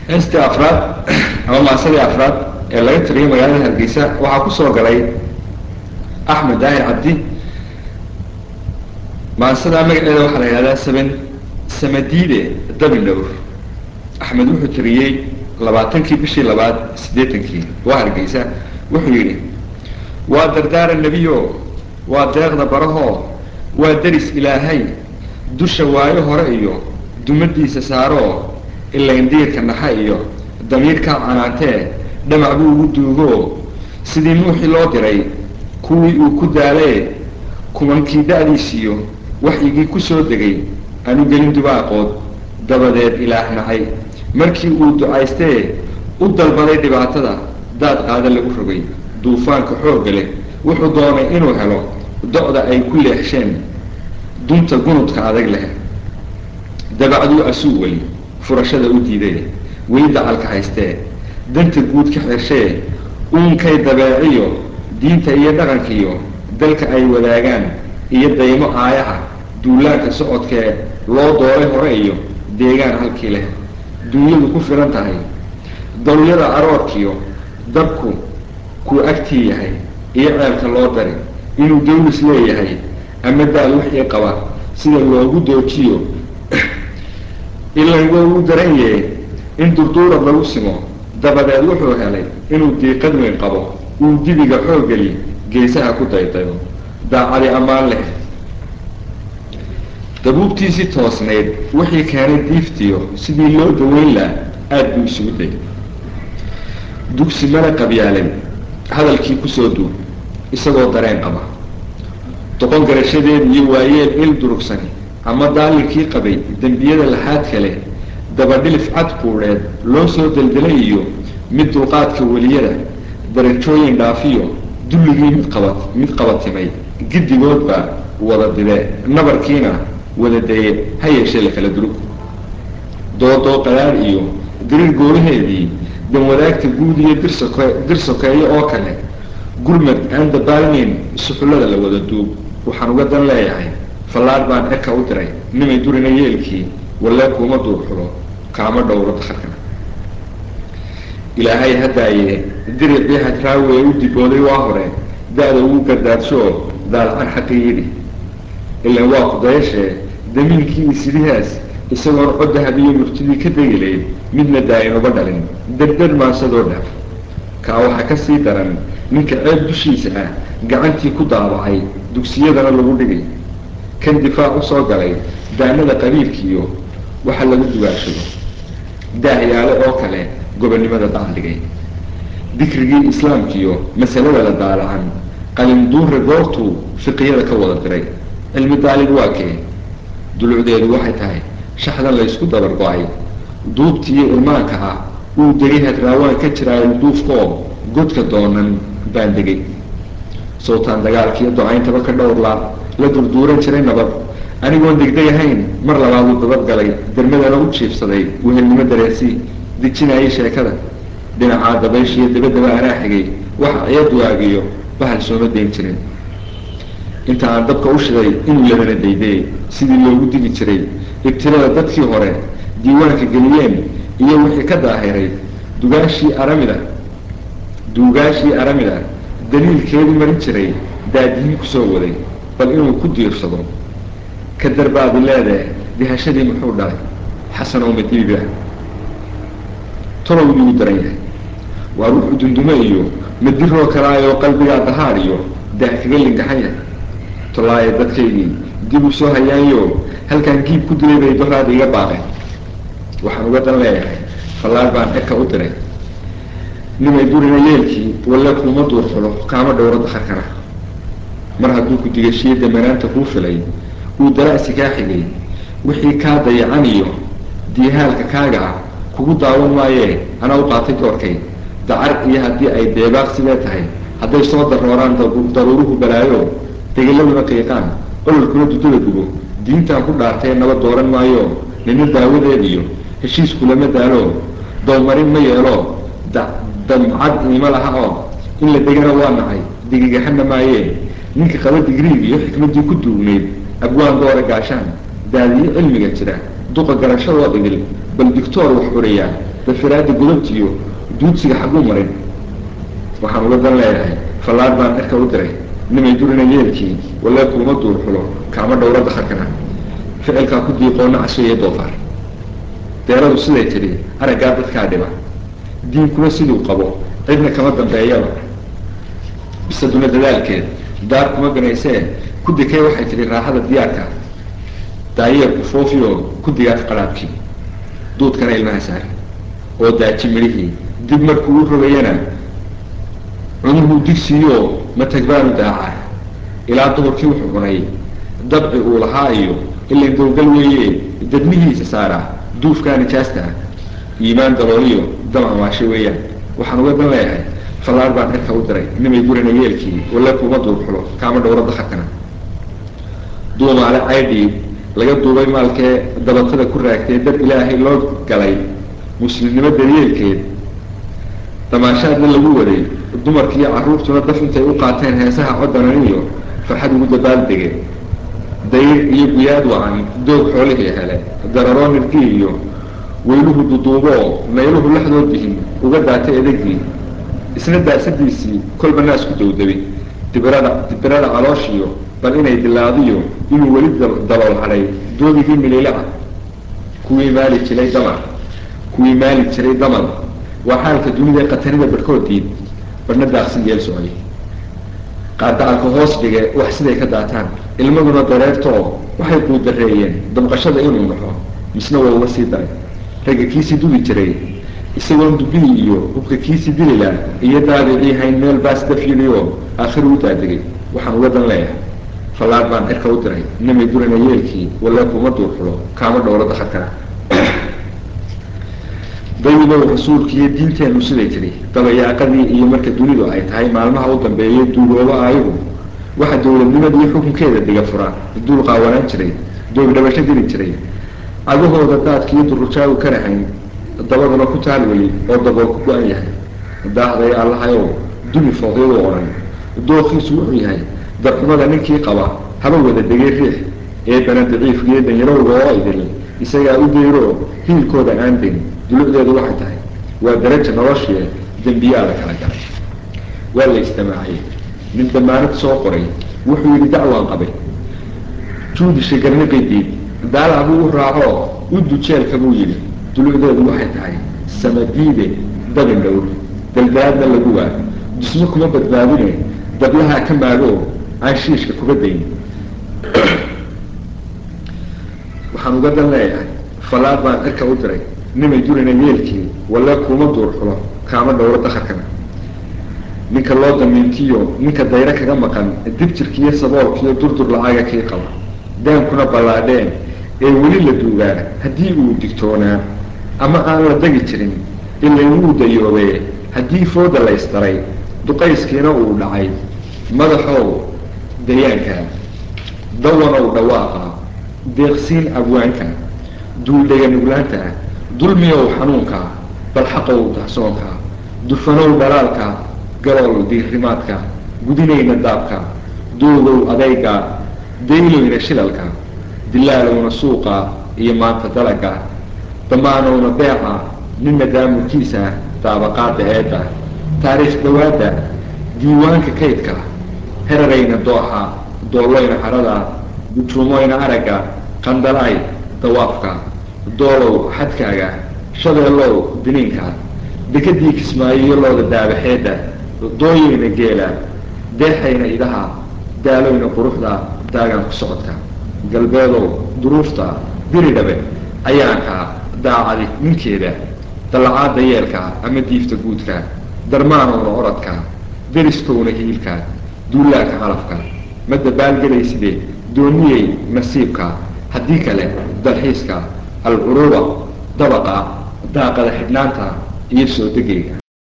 heestii afraad ama maasadii afraad ee laga tiriyay magaalada hargeysa waxaa kusoo galay axmed daahir cabdi maasadaa magaceeda waxaa la yidhahdaa saban samadiide dabindhowr axmed wuxuu tiriyey labaatankii bishii labaad siddeetankii waa hargeysa wuxuu yidhi waa dardaara nebiyo waa deeqda barahoo waa deris ilaahay dusha waayo hore iyo dumadiisa saaroo ilayndiirka naxa iyo damiirkaa canaantee dhamac buu ugu duugoo sidii nuuxii loo diray kuwii uu ku daalee kumankii da-diisiyo waxyigii ku soo degay aanu gelin dubaaqood dabadeed ilaah nacay markii uu ducaystee u dalbaday dhibaatada daad qaada lagu rogay duufaanka xoogga leh wuxuu doonay inuu helo do-da ay ku leexsheen dunta gunudka adag leh dabacduu asuu weli furashada u diiday weli dacalka haystee danta guud ka xirshee uunkay dabeeciyo diinta iyo dhaqankiiyo dalka ay wadaagaan iyo daymo aayaha duulaanka socodkee loo dooray hore iyo deegaan halkii leh duunyadu ku filan tahay dawyada aroorkiyo dabku kuu agtii yahay iyo ceelka loo dari inuu dawlis leeyahay ama daal wixii qaba sida loogu doojiyo ilan waa uu daran yahe in durduurad lagu simo dabadeed wuxuu helay inuu diiqad weyn qabo uu dibiga xooggeli geesaha ku daydayo daacadi ammaan leh dabuubtiisii toosnayd wixii keenay diiftiyo sidii loo daweyn laha aada buu isugu day dugsi mala qabyaalay hadalkii kusoo duub isagoo dareen qaba doqon garashadeed iyo waayeel il durugsani ama daalinkii qabay dembiyada laxaad kale dabadhilif cad kuudheed loo soo deldelay iyo mid dulqaadka weliyada darajooyin dhaafiyo dulligii mid qabat mid qabatimay giddigoodba wada dide nabarkiina wada daye ha yeeshee la kala durug doodoo qadaar iyo diriir gooraheedii danwadaagta guud iyo dirsoke dir sokeeyo oo kale gurmad aan dabaalmeyn suxullada la wada duub waxaan uga dan leeyahay fallaar baan eka u diray nimay durina yeelkii wallee kuuma duurxulo kaama dhowro dakharkana ilaahay haddaaye diricii hadraawi ee u dibooday waa hore da-da ugu gardaadsoo daalacan xaqii yidhi ilan waa kudayashee damiinkii isidihaas isagoon codahab iyo murtidii ka degilayd midna daa-inuba dhalin derdar maasadoo dhaaf kaa waxaa ka sii daran ninka ceeb dushiisa ah gacantii ku daabacay dugsiyadana lagu dhigay kan difaac usoo galay daanada qabiilkiiyo waxa lagu dugaashado daahyaale oo kale gobonnimada dacaldhigay dikrigii islaamkiiyo masalada la daalacan qalinduure goortuu fiqiyada ka wada diray cilmi daalib waa kee dulucdeedu waxay tahay shaxdan laysku dabar go-ay duubtiiyo irmaanka ah uu degay hadraawaan ka jiraayo duufkaoo godka doonan baan degay sawtaan dagaalkiiyo do-ayntaba ka dhowrlaa la durduuran jiray nabad anigoon degdeg ahayn mar labaaduu dabadgalay dermadana u jiifsaday wehelnimo dareensii dejinayay sheekada dhinacaa dabayshiiyo dabadaba anaa xigay waxa ciyaduaagiyo bahal sooma dayn jirin inta aan dabka u shiday inuu labana daydayay sidii loogu digi jiray ibtilada dadkii hore diiwaanka geliyeen iyo wixii ka daahiray dugaashii aramida duugaashii aramida daliilkeedu marin jiray daadihii kusoo waday bal inuu ku diirsado ka darbaadi leedee dihashadii muxuu dhalay xasanow madiiba tolow yuu daran yahay waa ruuxu dundume iyo madiroo kalaayoo qalbigaa dahaar iyo daah kaga lingaxan yahay tolaaye dadkaygii dib u soo hayaanyo halkaan giib ku dilay bay doraada iga baaqeen waxaan uga dan leeyahay fallaar baan eka u diray nimay durina yeelkii walle kuuma duur xulo kaama dhowro dakharkana mar hadduu ku digashiyo damanaanta kuu filay uu dara'si kaa xigay wixii kaa dayacan iyo diihaalka kaaga ah kugu daawan maayee anaa u qaatay doorkay dacar iyo haddii ay deebaaq sidee tahay hadday soo darooraan daruuruhu balaayo degeladuna qiiqaan ololkuna dudada gubo diintaan ku dhaartee naba dooran maayo nina daawadeed iyo heshiisku lama daalo dowmarin ma yeelo damcad iima laha oo in la degana waa nacay digigaxana maayee ninka qaba digriig iyo xikmaddii ku duugnayd abwaan doora gaashaan daadiyo cilmiga jira duqa garashadoo dhigil bal dictoor wax curayaa dafiraada godobtiyo duudsiga xagguu marin waxaan uga dan leeyahay fallaar baan cirka u diray nimay durina yeelkii walee kuuma duur xulo kaama dhowra dakarkana ficilkaa ku diiqoona casweeye doofaar deeradu siday tidhi araggaa dadkaa dhiba diinkuna siduu qabo cidna kama dambeeyaba bisaduna dadaalkeed daar kuma ganaysee ku dikay waxay tidhi raaxada diyaarka daayeerku foofiyo ku digaag qaraabkii duudkana ilmaha saari oo daaji midhihii dib markuu u rogayana cunuhuu digsiiyo matagbaanu daacaa ilaa duhurkii wuxuu cunay dabci uu lahaa iyo ilan gowgal weeye dadmihiisa saaraa duufkaa nijaasta ah iimaan dalooliyo dam amaasho weeyaan waxaan uga dan leeyahay fallaar baan cirka u diray nimay gurina yeelkii walla kuuma duur xulo kaama dhowro dakarkana duumaale caydhii laga duubay maalkee dabatada ku raagtee dad ilaahay loo galay muslimnimo daryeelkeed damaashaadna lagu waday dumarkiiyo carruurtuna daf intay u qaateen heesaha coddanan iyo farxad ugu dabaaldege dayr iyo guyaad wacan doog xoolihii hele dararoo nirgii iyo weyluhu duduuboo nayluhu laxdood bihin uga daatay edagii isna daasadiisii kolba naas ku dowdabay dibirada dibirada calooshiyo bal inay dilaadiyo inuu weli dalool hadhay doogigii mililaca kuwii maali jiray damar kuwii maali jiray damar waa xaalka dunida qatanida barhkoodiid barhna daaqsin yeel socday qaardacalka hoos dhige wax siday ka daataan ilmaduna dareertoo waxay quudareeyeen damqashada inuu naxo misna waa uga sii daray ragga kiisii dubi jiray isagoon dubihii iyo hubka kiisii dilila iyo daabicii hayn meel baas daf yidhioo aakhiru u daadegay waxaan uga dan leeyahay fallaar baan cirka u diray nimay durina yeelkii walla kuma duur xulo kaama dhowro dakarkana dayibow rasuulkiiyo diinteennu siday tidhi dabayaaqadii iyo marka dunidu ay tahay maalmaha u dambeeyay duuloobo aayagu waxa dowladnimada iyo xukunkeeda dhiga fura duul qaawanaan jiray doogdhabasho geli jiray cagahooda daadkiiyo durujaagu ka rahayn dabaduna ku taal weli oo dabool ku go-an yahay daahday allahayow dumi fooqyadu odhan dookiisu wuxuu yahay darxumada ninkii qaba haba wada degay riix eebana daciifkiiyo danyarowga oo idil isagaa u deyro hiilkooda aan dayn dulucdeedu waxay tahay waa daraja noloshie dembiyaa la kala galay waa la istamaacay nin damaanad soo qoray wuxuu yidhi dacwaan qabay juudisha garniqidiid daalac buu u raaco u dujeelka buu yidhi dulucdeedu waxay tahay samadiide dabin dhowr daldaadna lagu waa dusmo kuma badbaadine dablahaa ka maagoo aan shiishka kuga dayn waxaan uga dan leeyahay fallaar baan cirka u diray nimay durina yeelkii walle kuma duur xulo kaama dhowro dakarkana ninka loo damiintiyo ninka dayro kaga maqan dibjirkiiyo saboolkiiyo durdur lacaga kii qaba daankuna ballaadheen ee weli la duugaa haddii uu digtoonaa ama aan la degi jirin ilay wuu dayoobee haddii fooda la ysdaray duqayskiina uu dhacay madaxow dayaanka dawanow dhawaaqa deeqsiin abwaanka duuldhega nuglaanta dulmiyow xanuunka balxaqow dahsoonka dufanow dhalaalka galool diirimaadka gudinayna daabka doogow adayga dayloyna shilalka dilaalowna suuqa iyo maanta dalaga damaanowna beeca ninna daamurkiisa daabaqaada eedda taariikh dhawaadda diiwaanka kaydka herarayna dooxa doolloyna harada gujuumoyna aragga qandalaay dawaafka doolow xadkaaga shabeellow diniinka dekadii kismaayo iyo looda daabaxeedda dooyayna geela deexayna idaha daaloyna quruxda daagaan ku socodka galbeedow duruufta diri dhabe ayaanka daacadi ninkeeda dallacaada yeelka ama diifta guudka darmaanowna oradka deriskowna hiilka duulaaka calafka ma dabaalgelayside dooniyey nasiibka haddii kale dalxiiska alcuruuba dabaqa daaqada xidhnaanta iyo soo degayga